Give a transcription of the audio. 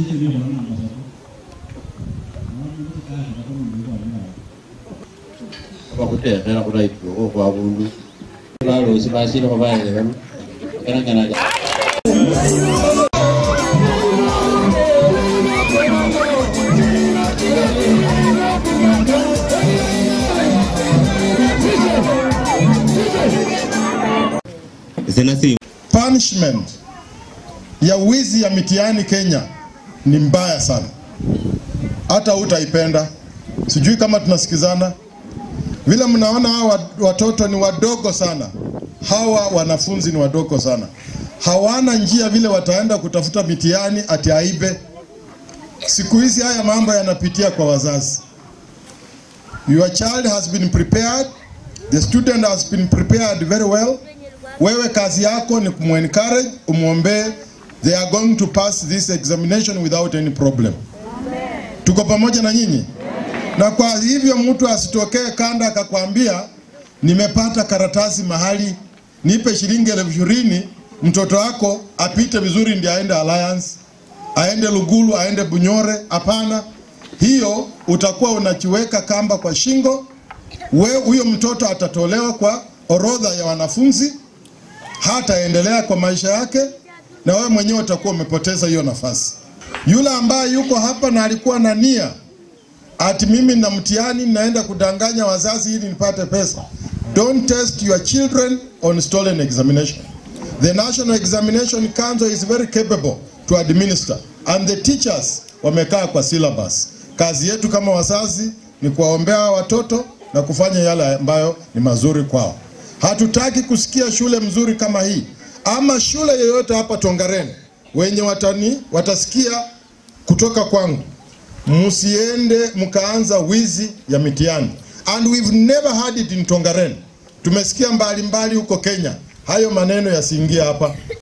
bakutekhela khulayipuokho khwabundu balosi basilekho bayele bano bakalangana Punishment ya wizi ya mitihani Kenya ni mbaya sana, hata utaipenda. Sijui kama tunasikizana. Vile mnaona hawa watoto ni wadogo sana, hawa wanafunzi ni wadogo sana, hawana njia vile wataenda kutafuta mitihani ati aibe. Siku hizi haya mambo yanapitia kwa wazazi. Your child has been prepared, the student has been prepared very well. Wewe kazi yako ni kumencourage, umwombee, they are going to pass this examination without any problem. Tuko pamoja na nyinyi? Na kwa hivyo mtu asitokee kanda akakwambia nimepata karatasi mahali, nipe shilingi elfu ishirini mtoto wako apite vizuri ndio aende Alliance, aende Lugulu, aende Bunyore. Hapana, hiyo utakuwa unachiweka kamba kwa shingo. We huyo mtoto atatolewa kwa orodha ya wanafunzi, hataendelea kwa maisha yake, na wewe mwenyewe utakuwa umepoteza hiyo nafasi. Yule ambaye yuko hapa na alikuwa na nia ati mimi na mtihani naenda kudanganya wazazi ili nipate pesa. Don't test your children on stolen examination. The National Examination Council is very capable to administer and the teachers wamekaa kwa syllabus. Kazi yetu kama wazazi ni kuwaombea hawa watoto na kufanya yale ambayo ni mazuri kwao. Hatutaki kusikia shule mzuri kama hii ama shule yoyote hapa Tongaren wenye watani watasikia kutoka kwangu msiende mkaanza wizi ya mitihani and we've never had it in Tongaren. Tumesikia mbalimbali huko Kenya, hayo maneno yasiingie hapa.